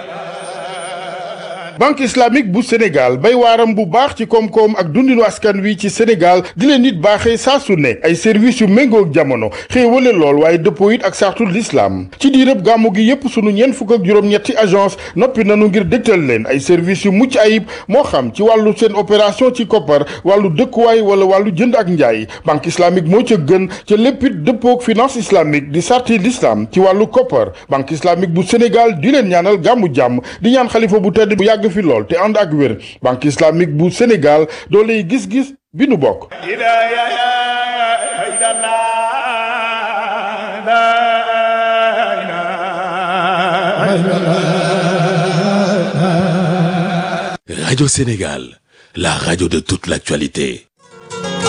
banque islamique bu sénégal bay waaram bu baax ci koom-koom ak dundinu askan wi ci sénégal di leen nit baaxee saa su ne ay services yu méngoog jamono xéewale lool waaye dëppoo it ak sartul l'islam ci diirëb gàmmu gi yépp sunu ñeent fukk ak juróom-ñetti agence noppi nanu ngir dégtal leen ay services yu mucc ayib moo xam ci wàllu seen opération ci koppar wàllu dëkkuwaay wala wàllu jënd ak njaay banque islamique moo ca gën ca léppit dëppoog finance islamique di sarti l'islam ci wàllu koppar banque islamique bu sénégal di leen ñaanal gàmmu jàmm di ñaan xalifa bu tedd bu yàgg fi lool te ànd ak wér banque islamique bu Sénégal dooley gis-gis bi nu bokk Radio Sénégal, la radio de toute l'actualité.